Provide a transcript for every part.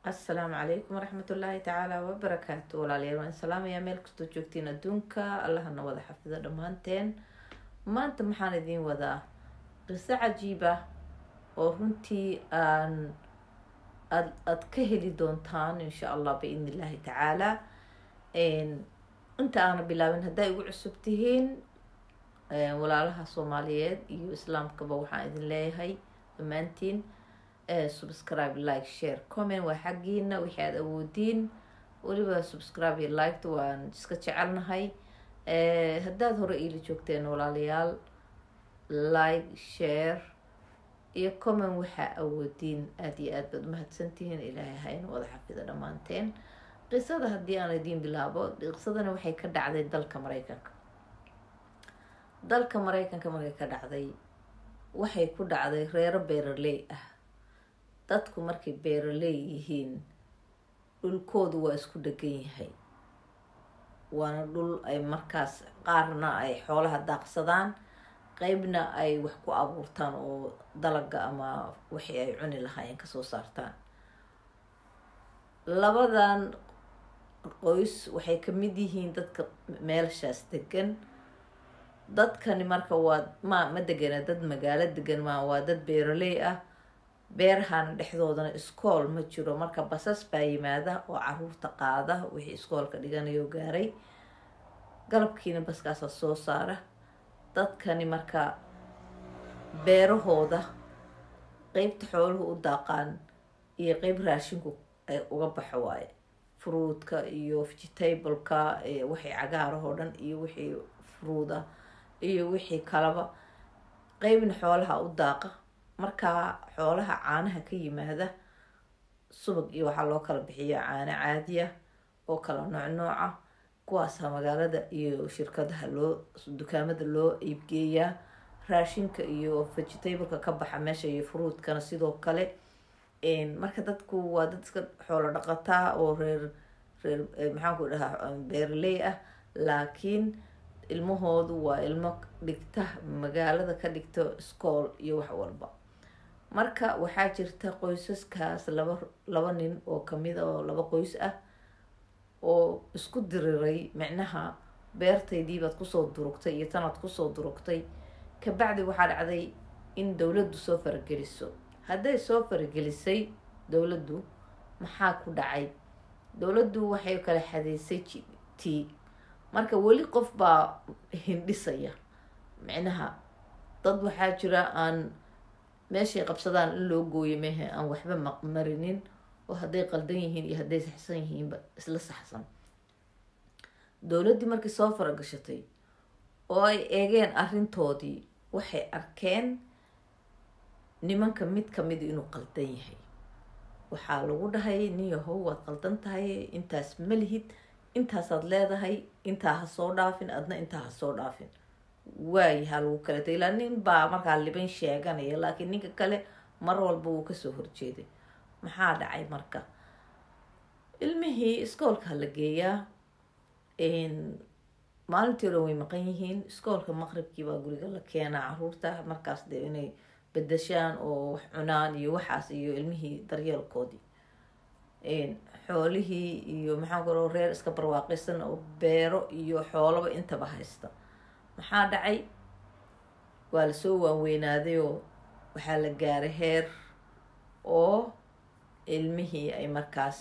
assalaamu calaykum waraxmatullaahi tacaala wabarakaatu walaalayaal waan salaamayaa meel kastoo joogtiin adduunka allahana wada xafido dhammaanteen maanta maxaan idiin wadaa qiso cajiib ah oo runtii aan aad aada ka heli doontaan insha allah biidn illaahi tacaala inta aana bilaabin haddaa igu cusub tihiin walaalaha soomaaliyeed iyo islaamkaba waxaan idin leeyahay dhammaantiin subscribe like share comment waa xaggiina wixii aada awoodiin weliba subscribe iyo liked waan iska jecelnahay haddaad hore iila joogteen walaalayaal like share iyo comment waxaa awoodiin aada iyo aad baad umahadsantihiin ilaahay hayna wada xafido dhammaanteen qisada haddii aan idiin bilaabo qisadana waxay ka dhacday dalka mareykanka dalka mareykanka markay ka dhacday waxay ku dhacday reero beeraley ah dadku markay beeraley yihiin dhulkoodu waa isku dhegan yahay waana dhul ay markaas qaarna ay xoolaha daaqsadaan qeybna ay wax ku abuurtaan oo dalaga ama wixii ay cuni lahaayeen kasoo saartaan labadan qoys waxay kamid yihiin dadka meelshaas degan dadkani marka waa ma ma degana dad magaalo degan ma waa dad beeraley ah beerahana dhexdoodana iskool ma jiro marka basas baa yimaada oo caruurta qaada wixii iskoolka dhiganayo gaaray galabkiina baskaasa soo saara dadkani marka beerahooda qeybta xooluhu u daaqaan iyo qeyb raashinku ay uga baxo waaye fruudka iyo vegetableka wixii cagaarahoo dhan iyo wixii fruuda iyo wixii kalaba qeybna xoolaha u daaqa markaa xoolaha caanaha ka yimaada subag iyo waxaa loo kala bixiya caano caadiya oo kala nooc nooca kuwaasa magaalada iyo shirkadaha loo dukaamada loo iibgeeyaa raashinka iyo vegetableka ka baxa meesha iyo fruudkana sidoo kale marka dadku waa dad iska xoolo dhaqataa oo reer reer maxaanku dhahaa beeraley ah laakiin ilmahoodu waa ilmo dhigta magaalada ka dhigta school iyo wax walba marka waxaa jirta qoysaskaas laba laba nin oo kamid a oo laba qoys ah oo isku diriray micnaha beertaydiibaad kusoo durugtay iyo tanaad kusoo durugtay kabacdi waxaa dhacday in dowladdu soo farageliso hadday soo faragelisay dowladdu maxaa ku dhacay dowladdu waxay kala xadeysay t marka weli qof baa hindhisaya micnaha dad waxaa jira aan meeshay qabsadaan in loo gooyo mehe aan waxba marinin oo hadday qaldan yihiin iyo hadday saxsan yihiinba isla saxsan dowladdii markii soo faragashatay oo ay eegeen arrintoodii waxay arkeen nimanka mid kamid inuu qaldan yahay waxaa lagu dhahay nin yahow waad qaldan tahay intaas ma lihid intaasaad leedahay intaa ha soo dhaafin adna intaa ha soo dhaafin waayahaa lagu kala tagay ilaa nin baa markaa liban sheeganaya laakiin ninka kale mar walba wuu kasoo horjeeday maxaa dhacay marka ilmihii iskoolka la geeyaa maalintii oran way maqan yihiin iskoolka maqribkii baa guriga la keenaa caruurta markaas dee inay bedashaan oo wax cunaan iyo waxaas iyo ilmihii daryeelkoodii xoolihii iyo maxaan kuro reer iska barwaaqaysan oo beero iyo xoolaba intaba haysta maxaa dhacay waa lasoo waanweynaaday oo waxaa la gaaray heer oo ilmihii ay markaas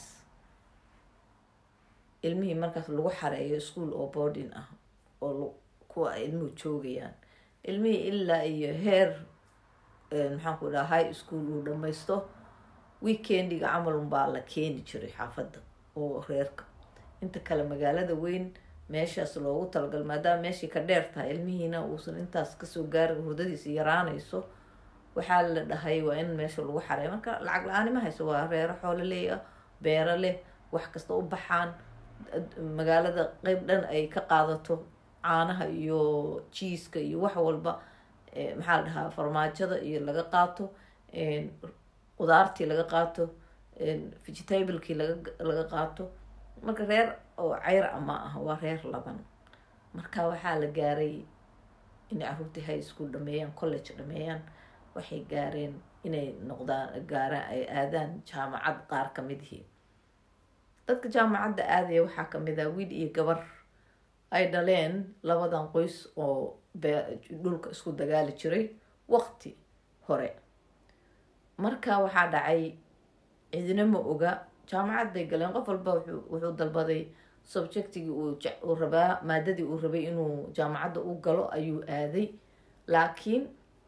ilmihii markaas lagu xareeyo school oo boarding ah oo kuwa ay ilmuhu joogayaan ilmihii ilaa iyo heer maxaan ku dhaha high school uu dhamaysto weekendiga camalun baa la keeni jiray xaafadda oo reerka inta kale magaalada weyn meeshaas loogu talagal maadaama meeshii ka dheer tahay ilmihiina uusan intaas kasoo gaari hurdadiisa yaraanayso waxaa la dhahay waa in meesha lagu xareeyo marka lacag la-aani ma hayso waa reero xoolo leey ah beero leh wax kasta u baxaan magaalada qeyb dhan ay ka qaadato caanaha iyo jiiska iyo wax walba maxaa la dhahaa farmaajada iyo laga qaato qudaartii laga qaato vegetablekii laga qaato marka reer oo ceyr a ma ah waa reer laban marka waxaa la gaaray inay caruurtii high school dhameeyaan college dhameeyaan waxay gaareen inay noqdaan gaaraan ay aadaan jaamacad qaar ka mid ihi dadka jaamacadda aadaya waxaa kamid ah wiil iyo gabar ay dhaleen labadan qoys oo dhulka isku dagaali jiray waqti hore marka waxaa dhacay cidina ma oga jaamacad bay galeen qof walba wuxuu dalbaday subjectigii uu rabaa maadadii uu rabay inuu jaamacadda u galo ayuu aaday laakiin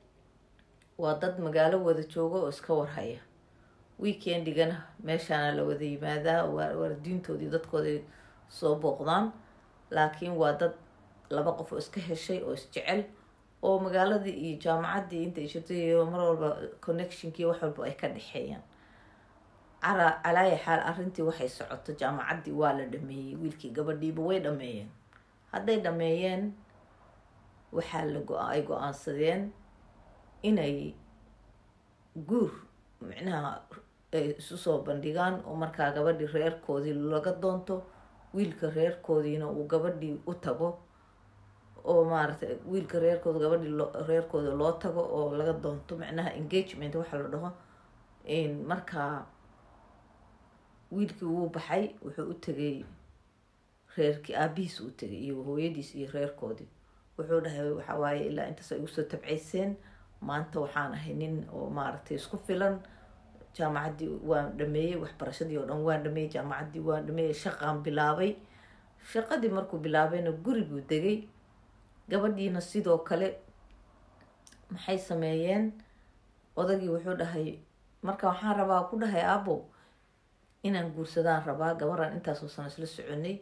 waa dad magaalo wada jooga oo iska warhaya weekendigana meeshaana la wada yimaadaa waalidiintoodii dadkooday soo booqdaan laakiin waa dad laba qof oo iska heshay oo isjecel oo magaaladii iyo jaamacaddii intay jirtay iyo mar walba connectionkii wax walba ay ka dhexeeyaan cara calaaya xaal arrintii waxay socoto jaamacaddii waa la dhameeyey wiilkii gabadhiiba way dhameeyeen hadday dhameeyeen waxaa la go- ay go-aansadeen inay guur micnaha ay isu soo bandhigaan oo markaa gabadhii reerkoodii laga doonto wiilka reerkoodiina uu gabadhii u tago oo maaragtay wiilka reerkooda gabadhii loo reerkooda loo tago oo laga doonto macnaha engagement waxa la dhaho markaa wiilkii wuu baxay wuxuu u tegay reerkii aabihiis u tegay iyo hooyadiis iyo reerkoodii wuxuu dhahay waxa waaye ilaa intaas ay usoo tabcayseen maanta waxaan ahay nin oo maaragtay isku filan jaamacaddii waan dhameeyey waxbarashadii oo dhan waan dhameeyey jaamacaddii waan dhameeyey shaqaan bilaabay shaqadii markuu bilaabayna guriguu degay gabadhiina sidoo kale maxay sameeyeen odagii wuxuu dhahay marka waxaan rabaa ku dhahay aabo inaan guursadaan rabaa gabaraan intaasoo sano isla soconay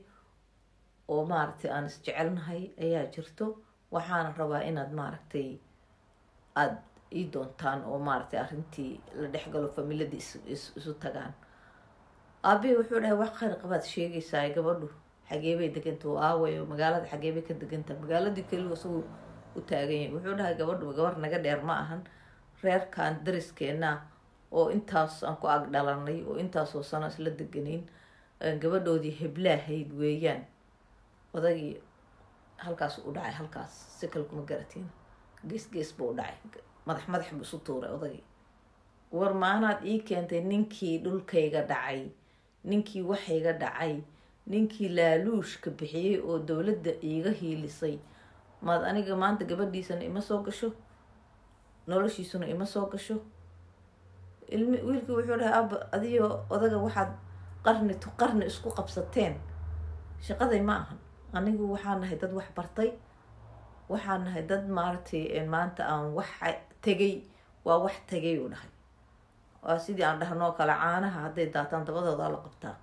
oo maaragtay aan isjecelnahay ayaa jirto waxaana rabaa inaad maaragtay aada ii doontaan oo maaragtay arrintii la dhexgalo familiyadii is isu tagaan aabihi wuxuu dhahay wax khayr qabaad sheegaysaa gabadhu xageebay deganta oo aaway oo magaalada xageebay ka deganta magaaladii keliya isagu u taagan yahay wuxuu dhahay gabadhu gabar naga dheer ma ahan reerkan dariskeena oo intaas aan ku ag dhalanay oo intaasoo sano isla deganayn gabadhoodii heblaahayd weeyaan odagii halkaas u dhacay halkaas si kale kuma garatiin gees gees buu u dhacay madax madax buu isu tuuray odagii war maanaad ii keentay ninkii dhulkayga dhacay ninkii waxayga dhacay ninkii laaluushka bixiyey oo dowladda iiga hiilisay maad aniga maanta gabadhiisana ima soo gasho noloshiisuna ima soo gasho ilmi wiilkii wuxuu dhahay aba adiyo odaga waxaad qarni tu qarni isku qabsateen shaqaday ma ahan anigu waxaa nahay dad wax bartay waxaa nahay dad maaragtay maanta aan wax tegay waa wax tegay uu dhahay waa sidii aan dhahnoo kale caanaha hadday daataan dabadoodaa la qabtaa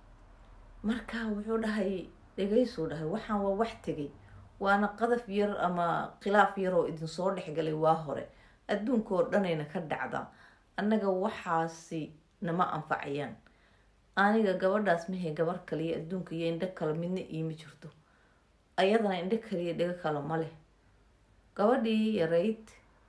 marka wuxuu dhahay dhegaysuu dhahay waxaan waa wax tegay waana qadaf yar ama khilaaf yar oo idinsoo dhexgalay waa hore adduunka oo dhanayna ka dhacda annaga waxaasi nama anfacayaan aniga gabadhaas mahay gabar kaliya adduunka iyo indho kale midna iima jirto ayadana indho kaliya dhigo kale ma leh gabadhii yarayd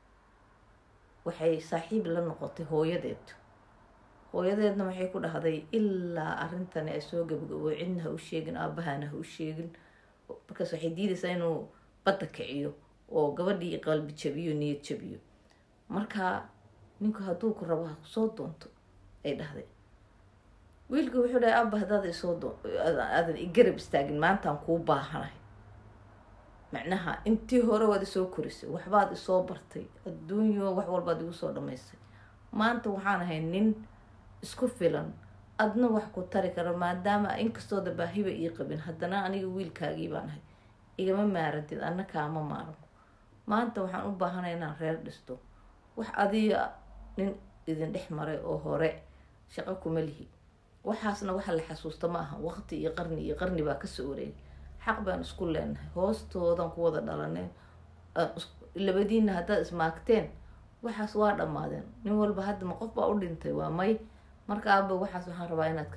waxay saaxiib la noqotay hooyadeed hooyadeedna waxay ku dhahday ilaa arrintani ay soo gabagabo cidna ha u sheegin aabahana ha u sheegin markaas waxay diidaysaa inuu badda kiciyo oo gabadhii qalbi jabiyo niyad jabiyo marka ninku hadduu ku rabo ha kusoo doonto ay dhahday wiilka wuxuu dhahay aba haddaad isoo doo aadan igarab istaagin maantaan kuu baahanahay macnaha intii hore waad isoo korisay waxbaad isoo bartay adduunyo wax walbaad igu soo dhamaysay maanta waxaan ahay nin isku filan adna wax ku tari kara maadaama inkastoo dabaahiba ii qabin haddana aniga wiilkaagii baan ahay igama maarantid anna kaama maarmo maanta waxaan u baahanay inaan reer dhisto wax adiga nin idin dhex maray oo hore shaqo kuma lihi waxaasna waxa la xasuusta ma aha waqti iyo qarni iyo qarni baa kasoo wareegay xaq baan isku leenahay hoostoodan ku wada dhalanay labadiina haddaad ismaagteen waxaas waa dhammaadeen nin walba hadda ma qof baa u dhintay waa may marka aaba waxaas waxaan rabaa inaad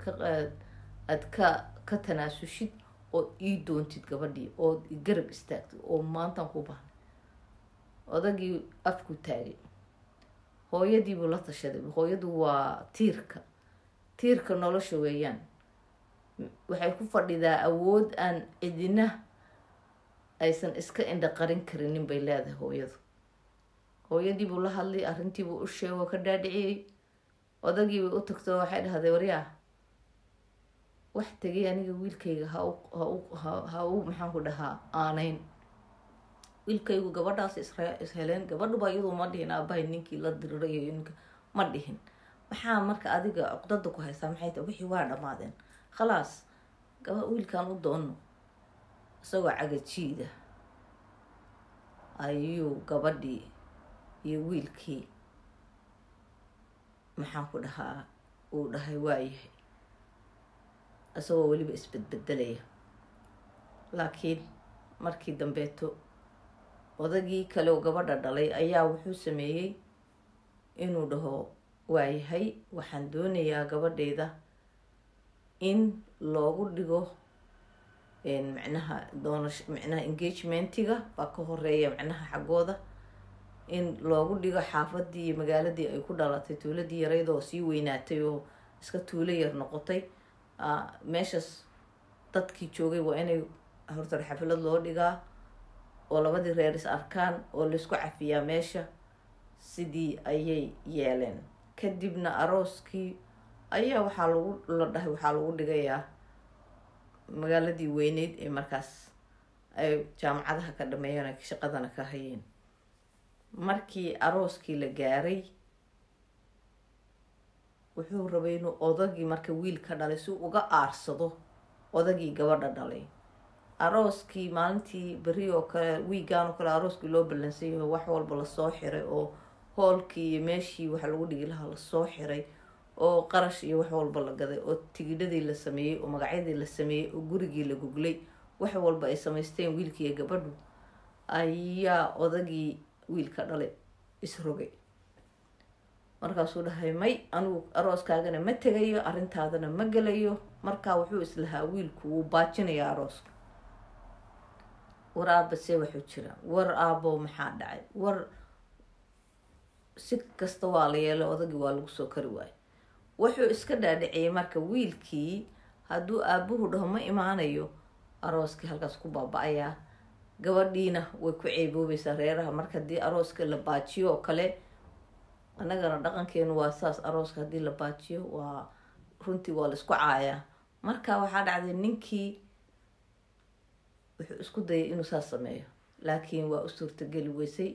aad ka ka tanaasushid oo ii doontid gabadhii ood garab istaagtid oo maantaan ku bahnay odagii afku taagay hooyadiibuu la tashaday hooyadu waa tiirka tiirka nolosha weeyaan waxay ku fadhidaa awood aan cidina aysan iska indha qarin karinin bay leedahay hooyadu hooyadii buu la hadlay arrintii buu u sheego ka dhaadhiciyey odagii bay u tagto waxay dhahday waryaa wax tegay aniga wiilkayga ha u ha u ha u maxaan ku dhahaa aanayn wiilkaygu gabadhaas isre isheleen gabadhuba iyadu ma dhihin aabahay ninkii la dirirayo ninka ma dhihin maxaa marka adiga cuqdada ku haysaa maxay tahay wixii waa dhammaadeen khalaas gaba wiilkan u doono isagoo cagajiida ayuu gabadhii iyo wiilkii maxaan ku dhahaa uu dhahay waayahay isagoo weliba isbedbedelaya laakiin markii dambeeto odagii kale oo gabadha dhalay ayaa wuxuu sameeyey inuu dhaho waayahay waxaan doonayaa gabadheyda in loogu dhigo macnaha doonash macnaha engagementiga baa ka horeeya macnaha xaggooda in loogu dhigo xaafadii iyo magaaladii ay ku dhalatay tuuladii yarayd oo sii weynaatay oo iska tuulo yar noqotay meeshaas dadkii joogay waa inay hortar xaflad loo dhigaa oo labadii reer is arkaan oo laysku cafiyaa meesha sidii ayay yeeleen kadibna arooskii ayaa waxaa lagu la dhahay waxaa lagu dhigayaa magaaladii weyneyd ee markaas ay jaamacadaha ka dhameeyeen ay shaqadana ka hayeen markii arooskii la gaaray wuxuu rabay inuu odagii marka wiil ka dhalay si uga aarsado odagii gabadha dhalay arooskii maalintii beri oo kale wiigaan oo kale arooskii loo ballansay yaho wax walba lasoo xiray oo hoolkii iyo meeshii waxa lagu dhigi lahaa lasoo xiray oo qarash iyo wax walba la gaday oo tigidhadii la sameeyey oo magacyadii la sameeyey oo gurigii la guglay wax walba ay samaysteen wiilkiiyo gabadhu ayaa odagii wiilka dhalay isrogay markaasuu dhahay may anigu arooskaagana ma tegayo arrintaadana ma gelayo markaa wuxuu islahaa wiilku wuu baajinaya arooska war aaba see waxuu jira war aabo maxaa dhacay war si kasta waa la yeelay odagii waa lagu soo kari waayo wuxuu iska dhaadhiciyay marka wiilkii hadduu aabuhu dhaho ma imaanayo arooskii halkaas ku baaba-ayaa gabadhiina way ku ceeboobaysaa reeraha marka haddii arooska la baajiyo oo kale annagana dhaqankeenu waa saas arooska haddii la baajiyo waa runtii waa laisku caayaa marka waxaa dhacday ninkii wuxuu isku dayay inuu saas sameeyo laakiin waa u suurtageli weysay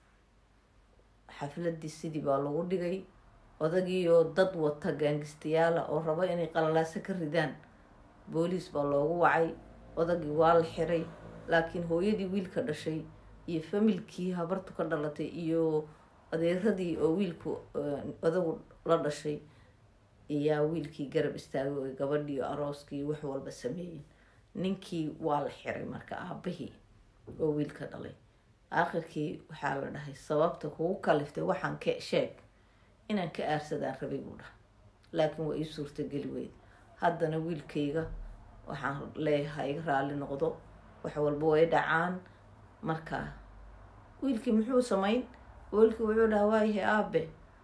xafladii sidii baa lagu dhigay odagiioo dad wata gaangistayaala oo raba inay qalalaaso ka ridaan booliis baa loogu wacay odagii waa la xiray laakiin hooyadii wiilka dhashay iyo familkii habartu ka dhalatay iyo adeeradii oo wiilku odagu la dhashay ayaa wiilkii garab istaagay oo gabadhii arooskii wax walba sameeyeen ninkii waa la xiray marka aabahii oo wiilka dhalay aakhirkii waxaa la dhahay sababta kugu kaliftay waxaan ka sheeg inaan ka aarsadaan rabay buu dhaha laakiin waa ii suurtageli weyd haddana wiilkayga waxaan leeyahay iga raalli noqdo wax walba way dhacaan markaa wiilkii muxuu samayn wiilkii wuxuu dhaha waayahay aabe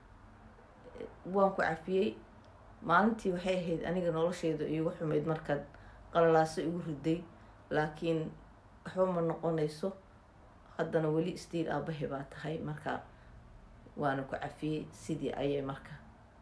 waan ku cafiyey maalintii waxay ahayd aniga nolosheyda iigu xumayd markaad qalalaaso igu riday laakiin waxba ma noqonayso haddana weli stiil aabahe baa tahay marka waana ku cafiyey sidii ayay marka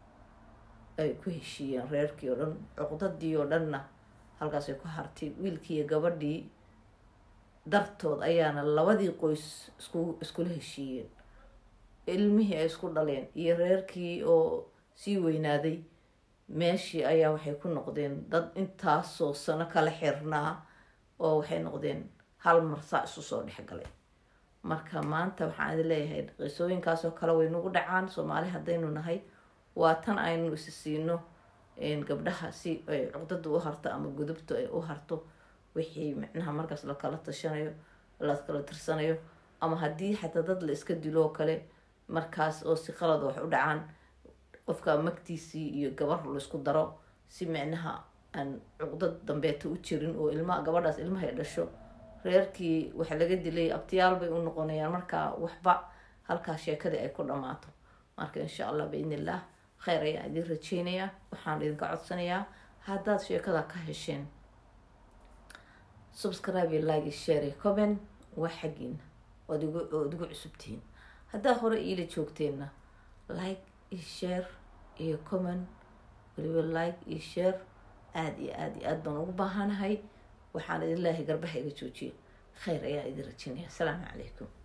ay ku heshiiyeen reerkii oo dhan cuqdadii oo dhanna halkaasay ku hartay wiilkii iyo gabadhii dartood ayaana labadii qoys isku iskula heshiiyeen ilmihii ay isku dhaleen iyo reerkii oo sii weynaaday meeshii ayaa waxay ku noqdeen dad intaasoo sano kala xirnaa oo waxay noqdeen hal mar saa isu soo dhexgalay marka maanta waxaan idin leeyahay qisooyinkaasoo kale way nagu dhacaan soomaali haddaynu nahay waa tan aynu isi siino gabdhaha si ay cuqdada u harto ama gudubta ay u harto wixii micnaha markaas lakala tashanayo lakala tirsanayo ama haddii xataa dad la iska dilo oo kale markaas oo si qalad wax u dhacaan qofka magtiisii iyo gabar laisku daro si micnaha aan cuqdad dambeeta u jirin oo ilma gabadhaas ilmahay dhasho reerkii waxa laga dilay abtiyaal bay u noqonayaan marka waxba halkaa sheekadii ay ku dhammaato marka insha allah biidn illah kheyr ayaan idin rajeynayaa waxaan idinka codsanayaa haddaad sheekada ka hesheen subscribe iyo like iyo share iyo comment waa xaggiina ood igu ood igu cusubtihiin haddaa hore iila joogteenna like iyo share iyo comment weliba like iyo share aada iyo aada iyo aada baan ugu baahanahay waxaan idin leeyahay garbaha iga joojiyo khayr ayaa idin rajinaya asalaamu calaykum